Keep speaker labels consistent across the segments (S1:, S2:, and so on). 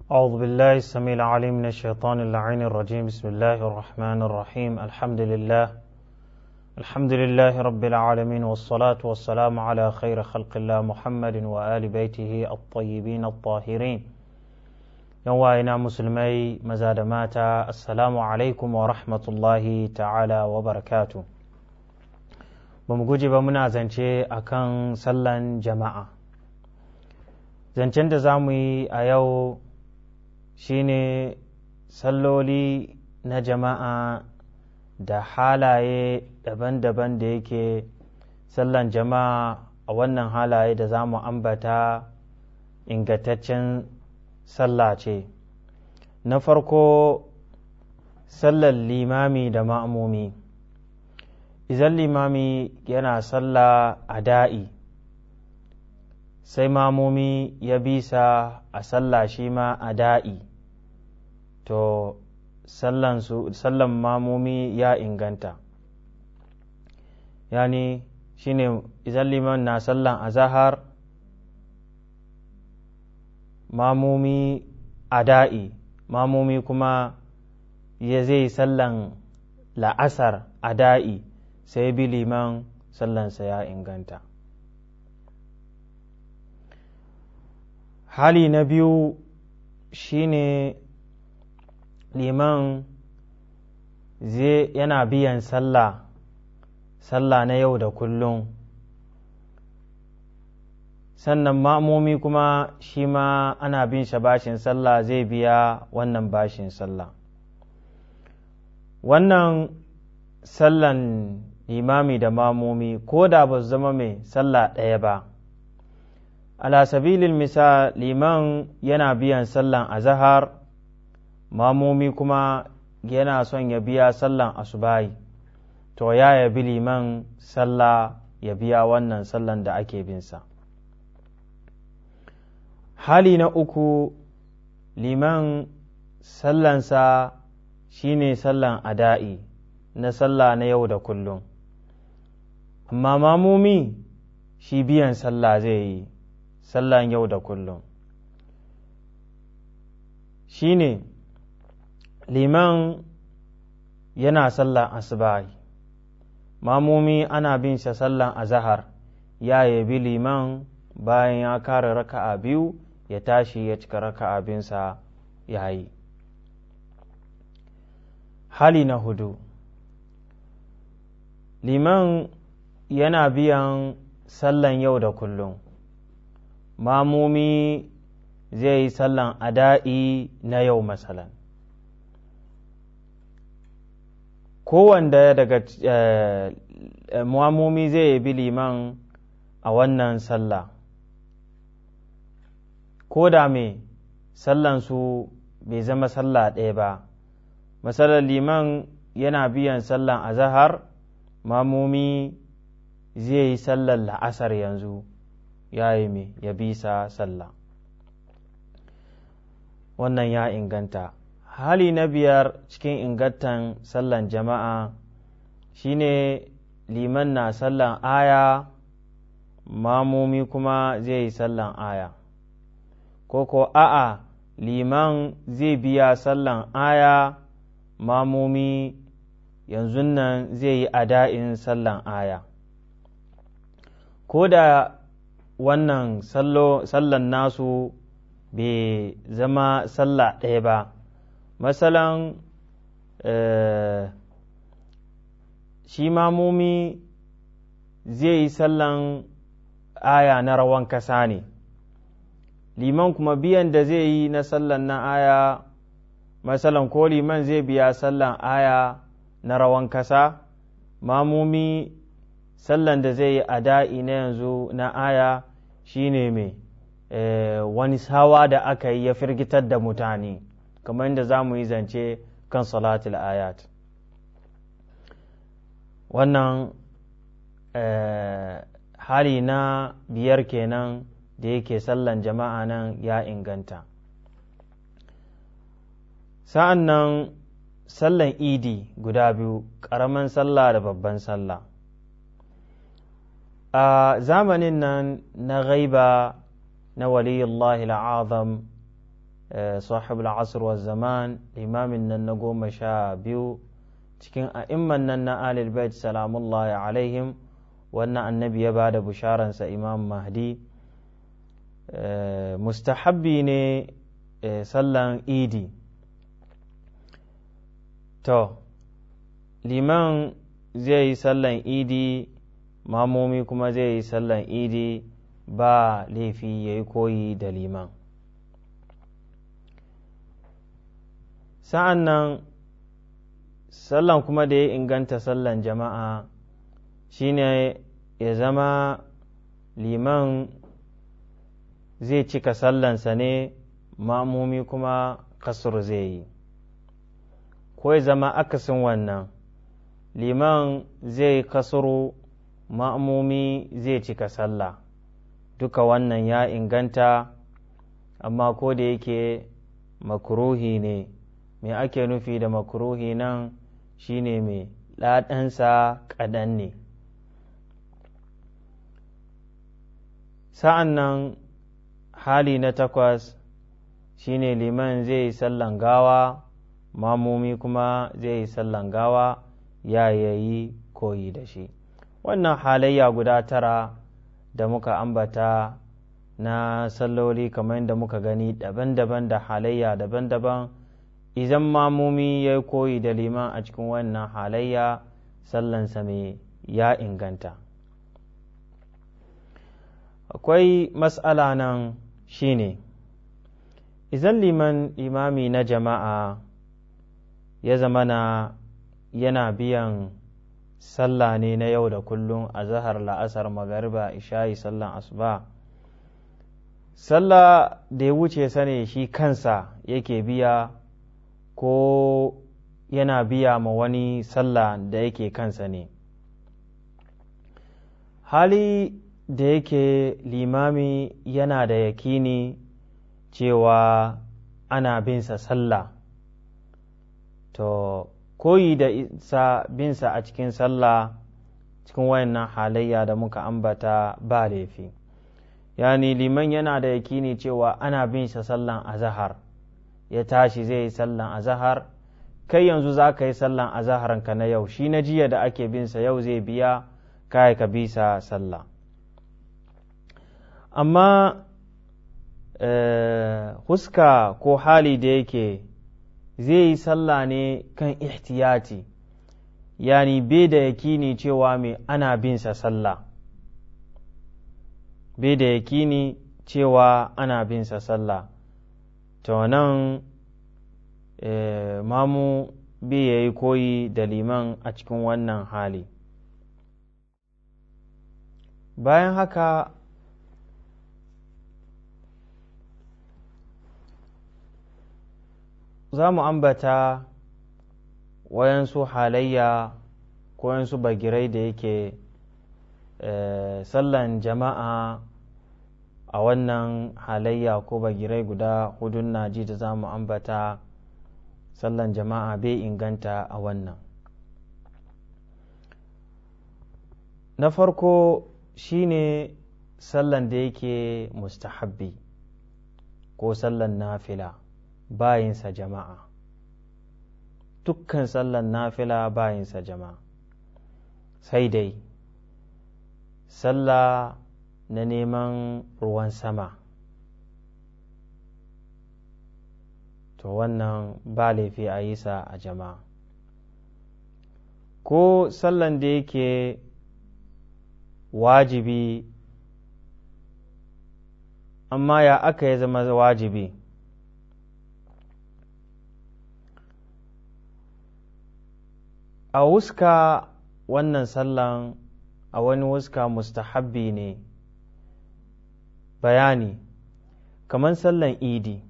S1: أعوذ بالله السميع العليم من الشيطان اللعين الرجيم بسم الله الرحمن الرحيم الحمد لله الحمد لله رب العالمين والصلاة والسلام على خير خلق الله محمد وآل بيته الطيبين الطاهرين يوائنا مسلمي مزاد ماتا السلام عليكم ورحمة الله تعالى وبركاته بمجوجي بمنا زنشي أكان سلن جماعة zancen da za mu yi a yau shine salloli na jama'a da halaye daban-daban da yake sallan jama'a a wannan halaye da za mu ambata ingantaccen sallah ce na farko sallar limami da ma'amumi idan limami yana sallah a da'i sai mamomi ya bisa a sallah shi ma a da'i to sallan mamomi ya inganta yani shine idan liman na sallan azahar mamomi a da'i mamomi kuma ya zai sallan la'asar a da'i sai bi liman sallansa ya inganta hali na biyu shine liman zai yana biyan sallah sallah na yau da kullum sannan ma'amomi kuma shi ma ana bin shi bashin sallah zai biya wannan bashin sallah wannan sallan imami da mamomi ko da ba su zama mai sallah ɗaya ba ala sabilil misal liman yana biyan sallan azahar mamomi kuma yana son ya biya sallan asubahi to ya yabi liman sallah ya biya wannan sallan da ake binsa hali na uku liman sallansa shine sallan ada'i na sallah na yau da kullum amma mamomi shi biyan sallah zai yi sallan yau da kullum shi ne liman yana sallan asubahi mamomi ana bin sa sallan azahar ya yabi liman bayan ya kare raka'a biyu ya tashi ya cika raka'a binsa ya yi hali na hudu liman yana biyan sallan yau da kullum mamomi zai yi sallan ada'i na yau masalan kowanda daga mamomi zai bi liman a wannan sallah ko da me sallansu bai zama sallah ɗaya ba masalar liman yana biyan sallan azahar mamomi zai yi sallar la'asar yanzu ya yi me ya bisa sallah wannan ya inganta hali na biyar cikin ingantan sallan jama'a shine liman na sallan aya mamomi kuma zai yi sallan aya ko ko a'a liman zai biya sallan aya mamomi yanzu nan zai yi ada'in sallan aya ko da wannan sallan nasu bai zama sallah ɗaya ba masalan shi mamomi zai yi sallan aya na rawan kasa ne liman kuma biyan da zai yi na sallan na aya masalan ko liman zai biya sallan aya na rawan kasa mamomi sallan da zai yi a da'i na yanzu na aya shine mai wani sawa da aka yi ya firgitar da mutane kamar yadda za mu yi zance kan salatul ayat wannan hali na biyar kenan da yake sallan jama'a nan ya inganta sa'an nan sallan idi guda biyu ƙaramin sallah da babban sallah a zamanin nan na gaiba na waliyullahi al'azam sahib al'asr wa zaman limamin nan na goma sha biyu cikin a'imman nan na alil bait salamullahi alaihim wannan annabi ya ba da bisharansa imam mahdi mustahabbi ne sallan idi to liman zai yi sallan idi mamomi kuma zai yi sallan idi ba laifi ya yi koyi da liman sa'an nan sallan kuma da ya inganta sallan jama'a shine ya zama liman zai cika sallansa ne ma'amumi kuma kasur zai yi ko ya zama akasin wannan liman zai kasuru ma'amumi zai cika sallah duka wannan ya inganta amma ko da yake makruhi ne me ake nufi da makruhi nan shine mai ɗaɗansa kaɗan ne sa'an nan hali na takwas shine liman zai yi sallan gawa mamomi kuma zai yi sallan gawa ya yayi koyi da shi wannan halayya guda tara da muka ambata na salloli kamar yadda muka gani daban-daban da halayya daban-daban idan mamomi ya yi koyi da liman a cikin wannan halayya sallansa mai ya inganta akwai matsala nan shine idan liman imami na jama'a ya zama na yana biyan sallah ne na yau da kullum a zahar la'asar magariba isha'i sallan asuba sallah da ya wuce sane shi kansa yake biya ko yana biya ma wani sallah da yake kansa ne hali da yake limami yana da yakini cewa ana binsa sallah to koyi da isa binsa a cikin sallah cikin wayannan halayya da muka ambata ba laifi yani liman yana da yakini cewa ana bin sa sallan azahar ya tashi zai yi sallan azahar kai yanzu za ka yi sallan azaharanka na yau shi na jiya da ake bin sa yau zai biya kai ka bi sa sallah amma huska ko hali da yake zai yi sallah ne kan ihtiyati yani bai da yakini cewa mai ana bin sa sallah bai da yakini cewa ana bin sa sallah to nan mamu bai ya yi koyi da liman a cikin wannan hali bayan haka za mu ambata wayansu halayya ko wayansu bagirai da yake sallan jama'a a wannan halayya ko bagirai guda hudun naji da za mu ambata sallan jama'a bai inganta a wannan na farko shine sallan da yake mustahabbi ko sallan nafila bayinsa jama'a dukkan sallan nafila bayinsa jama'a sai dai sallah na neman ruwan sama to wannan ba laifi a yi sa a jama'a ko sallan da yake wajibi amma ya aka ya zama wajibi a wuska wannan sallan a wani wuska mustahabbi ne bayani kamar sallan idi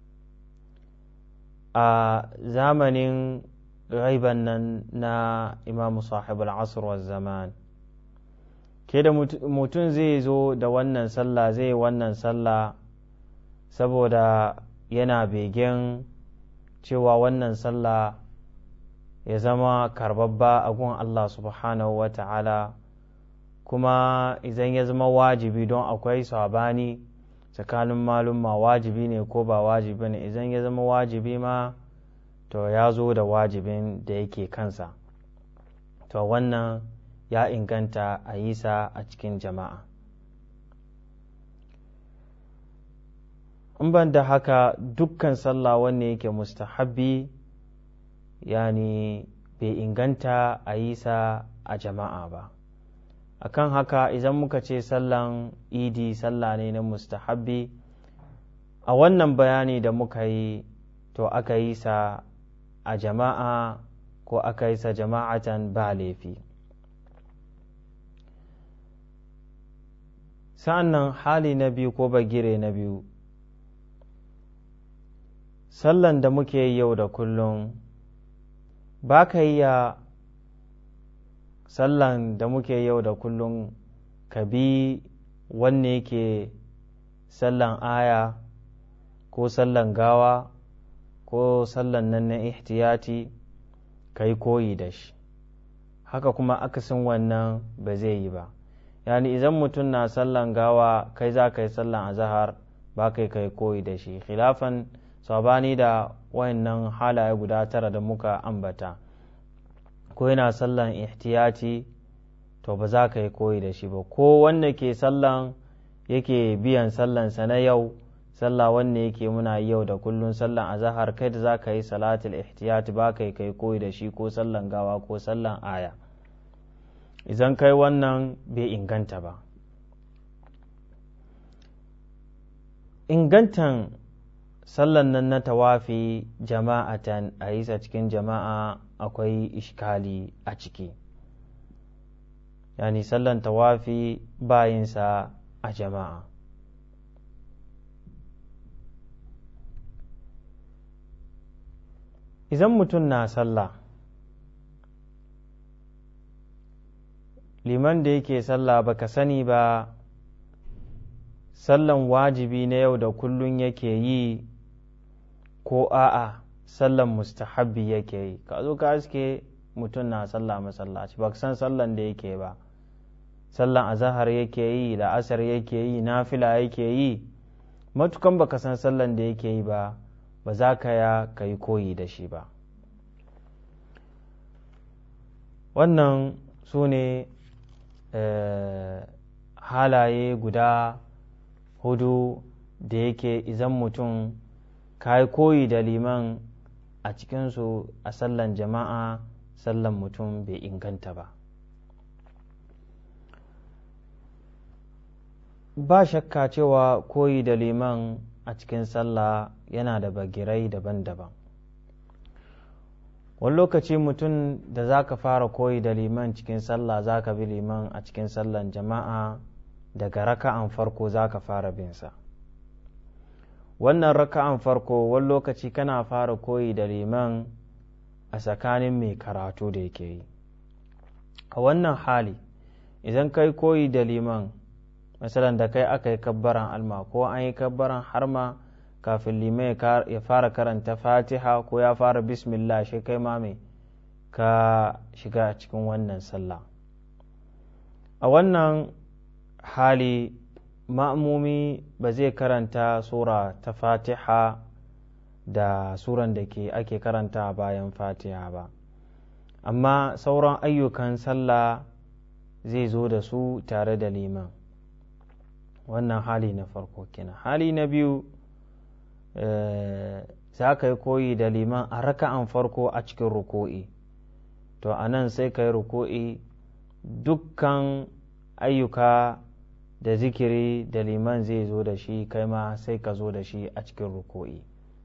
S1: a zamanin gaiban nan na imamu sahib al'asr wa zaman ke da mutum zai zo da wannan sallah zai wannan sallah saboda yana begen cewa wannan sallah ya zama karbabba a gun Allah subhanahu wa ta'ala kuma idan ya zama wajibi don akwai sabani tsakanin malumma wajibi ne ko ba wajibi ne idan ya zama wajibi ma to ya zo da wajibin da yake kansa to wannan ya inganta a yi sa a cikin jama'a in ban da haka dukkan sallah wanne yake mustahabbi yani bai inganta a yi sa a jama'a ba akan haka idan muka ce sallan idi sallah ne na mustahabbi a wannan bayani da muka yi to aka yi sa a jama'a ko aka yi sa jama'atan ba laifi sa'an nan hali na biyu ko bagire na biyu sallan da muke yi yau da kullum ba ka iya sallan da muke yau da kullum ka bi wanne yake sallan aya ko sallan gawa ko sallan nan na ihtiyati ka yi koyi da shi haka kuma akasin wannan ba zai yi ba yani idan mutum na sallan gawa kai za ka yi sallan azahar ba kai kai koyi da shi khilafan sabani da wayannan halaye guda tara da muka ambata ko yana sallan ihtiyati to ba za ka yi koyi da shi ba ko wanda ke sallan yake biyan sallansa na yau sallah wanne yake muna yau da kullun sallan azahar kai da za ka yi salatul ihtiyati ba ka yi kai koyi da shi ko sallan gawa ko sallan aya idan kai wannan bai inganta ba ingantan sallan nan na tawafi jama'atan a yi cikin jama'a akwai ishkali a ciki yani sallan tawafi bayinsa a jama'a idan mutum na sallah liman da yake sallah baka sani ba sallan wajibi na yau da kullun yake yi ko a'a sallan mustahabbi yake yi ka zo ka aske mutum na sallah masallaci ba san sallan da yake ba sallan azahar yake yi la'asar yake yi nafila yake yi matukan baka san sallan da yake yi ba ba za ka ya ka yi koyi da shi ba wannan su ne halaye guda hudu da yake izan mutum ka yi koyi da liman a cikinsu a sallan jama'a sallan mutum bai inganta ba ba shakka cewa koyi da liman a cikin sallah yana da bagirai daban-daban wani lokaci mutum da za ka fara koyi da liman cikin sallah za ka bi liman a cikin sallan jama'a daga raka'an farko za ka fara binsa wannan raka'an farko wani lokaci kana fara koyi da liman a tsakanin mai karatu da yake yi a wannan hali idan kai koyi da liman misalan da kai aka yi kabbaran alma ko an yi kabbaran harma kafin liman ya fara karanta fatiha ko ya fara bismillah shi kai ma mai ka shiga cikin wannan sallah a wannan hali ma'amumi ba zai karanta sura ta fatiha da suran da ke ake karanta bayan fatiha ba amma sauran ayyukan sallah zai zo da su tare da liman wannan hali na farko kenan hali na biyu za ka yi koyi da liman a raka'an farko a cikin ruko'i to a nan sai ka yi ruko'i dukkan ayyuka da zikiri da liman zai zo da shi kai ma sai ka zo da shi a cikin ruko'i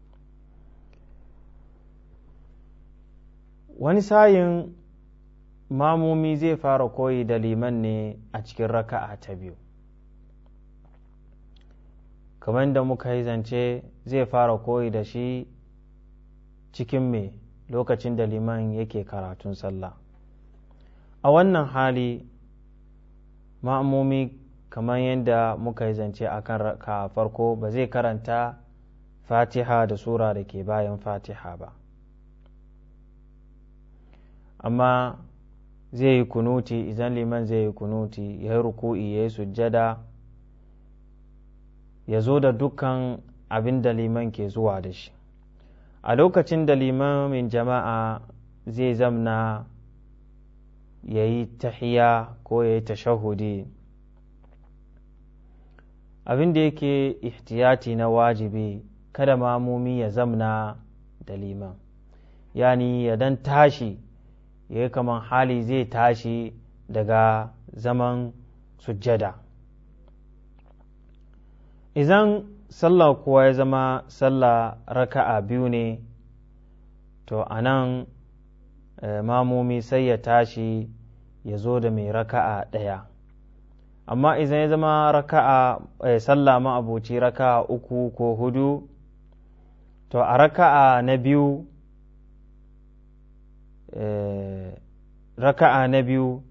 S1: wani sayin mamomi zai fara koyi da liman ne a cikin raka'a ta biyu kamar da muka yi zance zai fara koyi da shi cikin me lokacin da liman yake karatun sallah a wannan hali ma'amomi kamar yadda muka yi zance a kan raka farko ba zai karanta fatiha da sura da ke bayan fatiha ba amma zai yi kunuti idan liman zai yi kunuti ya yi ruku'i ya yi sujjada ya zo da dukkan abin da liman ke zuwa da shi a lokacin da limamin jama'a zai zamna ya yi tahiya ko ya yi tashahudi abin da yake ihtiyati na wajibi kada mamumi ya zamna da liman yani ya dan tashi ya yi kaman hali zai tashi daga zaman sujjada idan sallah kuwa ya zama sallah raka'a biyu ne to a nan mamomi sai ya tashi ya zo da mai raka'a ɗaya amma idan ya zama raka'a sallah ma'abuci raka'a uku ko hudu to a raka'a na biyu raka'a na biyu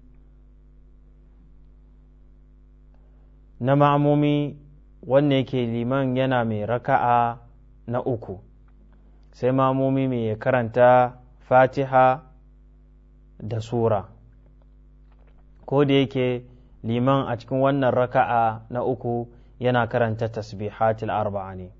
S1: na ma'amomi wanne yake liman yana mai raka'a na uku sai mamomi mai karanta fatiha da sura ko da yake liman a cikin wannan raka'a na uku yana karanta tasbihatil arba'a ne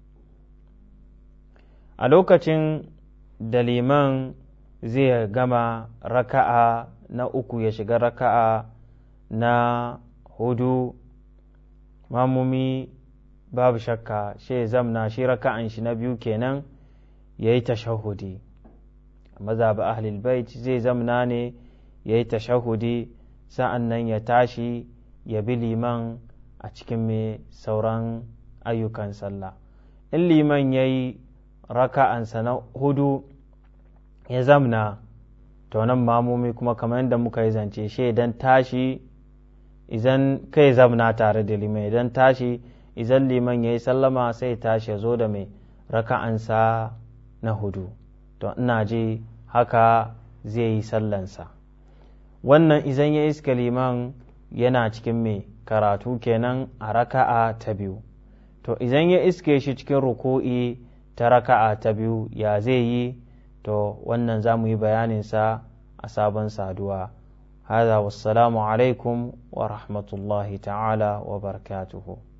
S1: a lokacin da liman zai gama raka'a na uku ya shiga raka'a na hudu mamumi babu shakka shi zamna shi raka'an shi na biyu kenan ya yi tashahudi mazaba ahlul bait zai zamna ne ya yi tashahudi sa'an nan ya tashi ya bi liman a cikin mai sauran ayyukan sallah in liman ya yi raka'ansa na hudu ya zamna to nan mamomi kuma kamar yadda muka yi zance shi idan tashi idan kai zamna tare da liman idan tashi idan liman ya yi sallama sai tashi ya zo da mai raka'ansa na hudu to ina ji haka zai yi sallansa wannan idan ya iska liman yana cikin mai karatu kenan a raka'a ta biyu to idan ya iske shi cikin ruku'i ta raka'a ta biyu ya zai yi to wannan za mu yi bayaninsa a sabon saduwa هذا والسلام عليكم ورحمة الله تعالى وبركاته